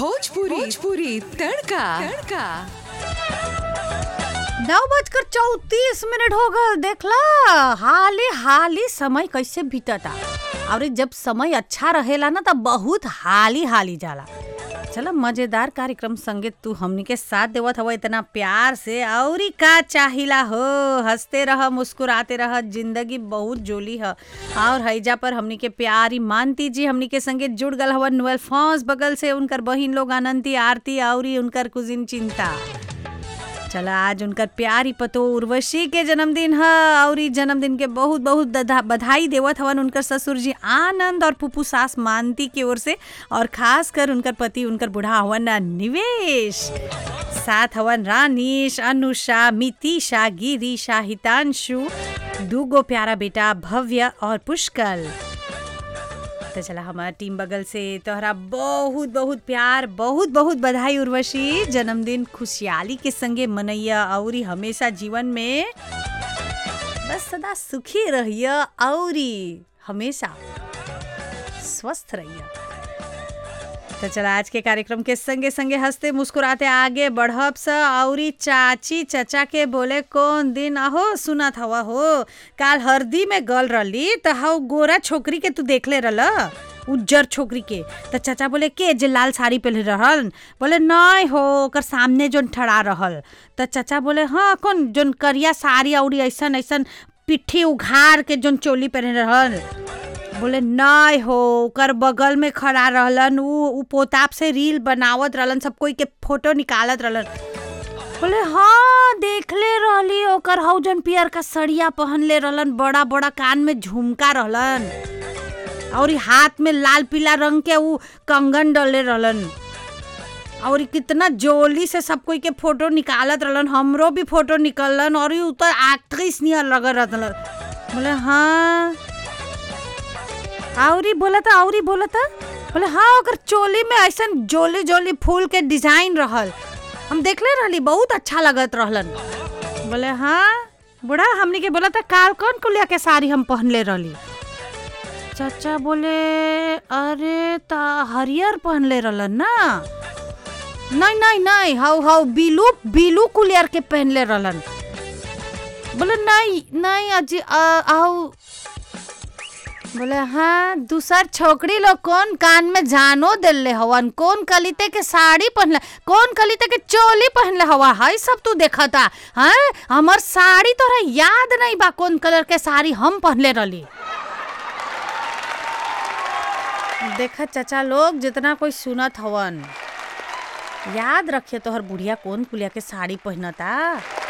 भोजपुरी भोजपुरी तड़का तड़का नौ बजकर चौतीस मिनट हो गल देखला हाली हाली समय कैसे बीतता और जब समय अच्छा रहेला ना तब बहुत हाली हाली जाला चलो मजेदार कार्यक्रम संगे तू हमनी के साथ देवत हवा इतना प्यार से औरी का चाहिला हो हंसते रह मुस्कुराते रह जिंदगी बहुत जोली है और हैजा पर हमनी के प्यारी मानती जी हमनी के संगे जुड़ गल हवन नुअल फौज बगल से उनकर बहिन लोग अनंती आरती औरी उनकर कुजिन चिंता चला आज उनकर प्यारी पतो उर्वशी के जन्मदिन है और ई जन्मदिन के बहुत बहुत दधा- बधाई देवत हवन उनकर ससुर जी आनंद और पुप्पू सास मानती की ओर से और खास कर उनकर पति उनकर बुढ़ा हवन निवेश साथ हवन रानीश अनुषा मितिशा गिरीशा हितांशु दूगो प्यारा बेटा भव्य और पुष्कल तो चला हमारा टीम बगल से तोहरा बहुत बहुत प्यार बहुत बहुत बधाई उर्वशी जन्मदिन खुशहाली के संगे मनैया और हमेशा जीवन में बस सदा सुखी रहिया और हमेशा स्वस्थ रहिया तो चला आज के कार्यक्रम के संगे संगे हंसते मुस्कुराते आगे बढ़ब स औरी चाची चचा के बोले कौन दिन अहो सुनत हवा हो काल हरदी में गल रही त हव गोरा छोकरी के तू देखले रहल उज्जर छोकरी के त चाचा बोले के जे लाल साड़ी पहले रहल बोले नहीं हो ओकर सामने जोन ठड़ा रहल त चाचा बोले हाँ कौन जोन करिया साड़ी औरी ऐसन ऐसन पिट्ठी उघार के जोन चोली पहने रहल बोले नहीं हो ओकर बगल में खड़ा रहलन उ उ पोताप से रील बनावत रहलन सब कोई के फोटो निकालत रहलन बोले हाँ देखले रहली ओकर हौ जन पियर का सड़िया पहनले रहलन बड़ा बड़ा कान में झुमका रहलन और ई हाथ में लाल पीला रंग के उ कंगन डले रहलन और ई कितना जोली से सब कोई के फोटो निकालत रहलन हमरो भी फोटो निकललन और ई उ तो एक्ट्रेस नियर लग रहलन बोले हाँ औरी बोला था औरी बोला था बोले हाँ अगर चोली में ऐसा जोली जोली फूल के डिजाइन रहल हम देखले रहली बहुत अच्छा लगत रहलन बोले हाँ बूढ़ा हमनी के बोला था काल कौन कुलिया के साड़ी हम पहनले रहली चाचा बोले अरे ता हरियर पहनले रहलन ना नहीं नहीं नहीं हाउ हाउ बिलू बिलू कुलियर के पहनले रहलन बोले नहीं नहीं अजी आ- आओ बोले हाँ दूसर छोकरी लोग कौन कान में जानो दिले हवन कौन कलिते के साड़ी पहनले कौन कलिते के चोली पहनले हवा है सब तू देखा था हाँ हमर साड़ी तोरा याद नहीं बा कौन कलर के साड़ी हम पहनले रहली देखा चाचा लोग जितना कोई सुनत हवन याद रखिए तोहर बुढ़िया कौन कुलिया के साड़ी पहनता